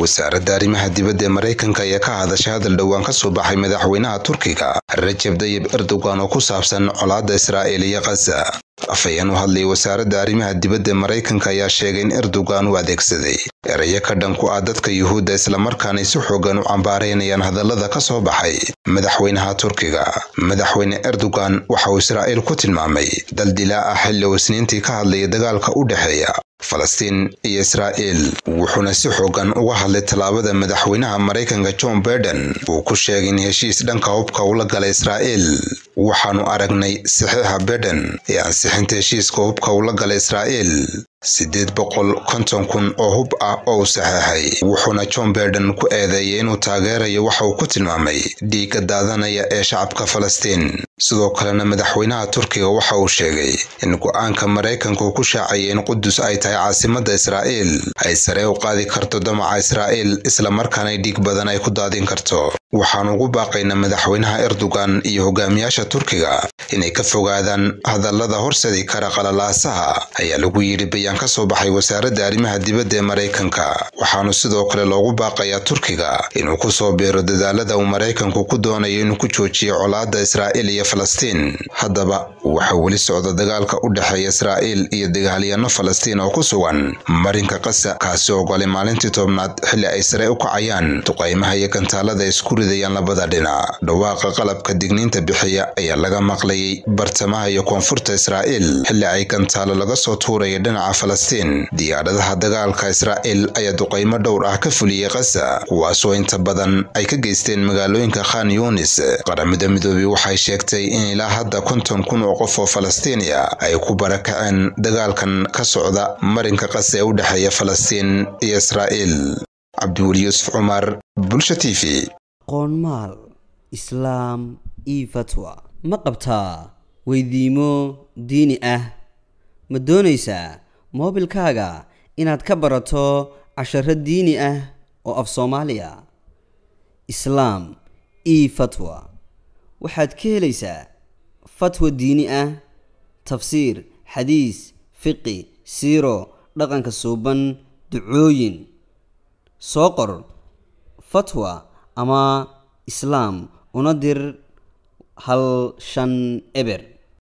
wasaaradda arrimaha dibadda ee maraykanka ayaa ka hadashay hadal dhowaan ka soo baxay madaxweynaha turkiga rajab dayib erdogan oo ku saabsan colaadda israa'iil iyo khaza afhayeen u hadlayay wasaaradda arrimaha dibadda ee maraykanka ayaa sheegay in erdogan uu adeegsaday erayo ka dhan ku ah dadka yuhuudda islamarkaanay si xoogan u cambaaraynayaan hadallada ka soo baxay madaxweynaha turkiga madaxweyne erdogan waxa uu israa'iil ku tilmaamay dal dilaa ah xilli uu isniintii ka hadlayay dagaalka u dhexeeya falastiin iyo israa'iil wuxuuna si xoogan uga hadlay tallaabada madaxweynaha maraykanka john baiden uu ku sheegay in heshiis dhanka hubka ula galay israa'iil waxaanu aragnay saxiixa baiden ee ansixinta heshiiska hubka ula galay israa'iil siddeed boqol konton kun oo hub ah oo uu saxeexay wuxuuna john baiden ku eedeeyay inuu taageerayo waxa uu ku tilmaamay dhiigga daadanaya ee shacabka falastiin sidoo kalena madaxweynaha turkiga waxa uu sheegay in go'aanka maraykanka uu ku shaacayay in qudus ay tahay caasimadda israa'iil ay sare u qaadi karto damaca israa'iil islamarkaanay dhiig badan ay ku daadin karto waxaan ugu baaqaynaa madaxweynaha erdogan iyo hogaamiyaasha turkiga inay ka fogaadaan hadallada horseedi kara qalalaasaha ayaa lagu yidhi bayaan ka soo baxay wasaaradda arrimaha dibadda ee maraykanka waxaanu sidoo kale loogu baaqayaa turkiga inuu ku soo biiro dadaalada uu maraykanku ku doonayo inuu ku joojiyo colaadda israa'iil iyo falastiin haddaba waxaa weli socda dagaalka u dhexeeya israa'iil iyo dagaalyaano falastiin oo ku sugan marinka qasa kaasi ogolay maalintii tobnaad xilli ay sare u kacayaan duqaymaha iyo gantaalada isku ridayaan labada dhinac dhawaaqa qalabka digniinta bixiya ayaa laga maqlayay bartamaha iyo koonfurta israa'iil xilli ay gantaalo laga soo tuuraya dhinaca falastiin diyaaradaha dagaalka israa'iil ayaa duqaymo dhowr ah ka fuliyey kasa kuwaasoo inta badan ay ka geysteen magaalooyinka khan yunis qaramada midoobey waxay sheegtay in ilaa hadda konton kun oo qof oo falastiiniya ay ku barakaceen dagaalkan ka socda marinka qasa ee u dhexeeya falastiin iyo israa'iil cabdiweli yuusuf cumar bulsha t v qoonmaal islaam io fatwa ma qabtaa weydiimo diini ah ma doonaysaa moobilkaaga inaad ka barato casharo diini ah oo af soomaaliya islaam io fatwa waxaad ka helaysaa fatwa diini ah tafsiir xadiis fiqi siiro dhaqanka suuban ducooyin soo qor fatwa ama islaam una dir hal shan eber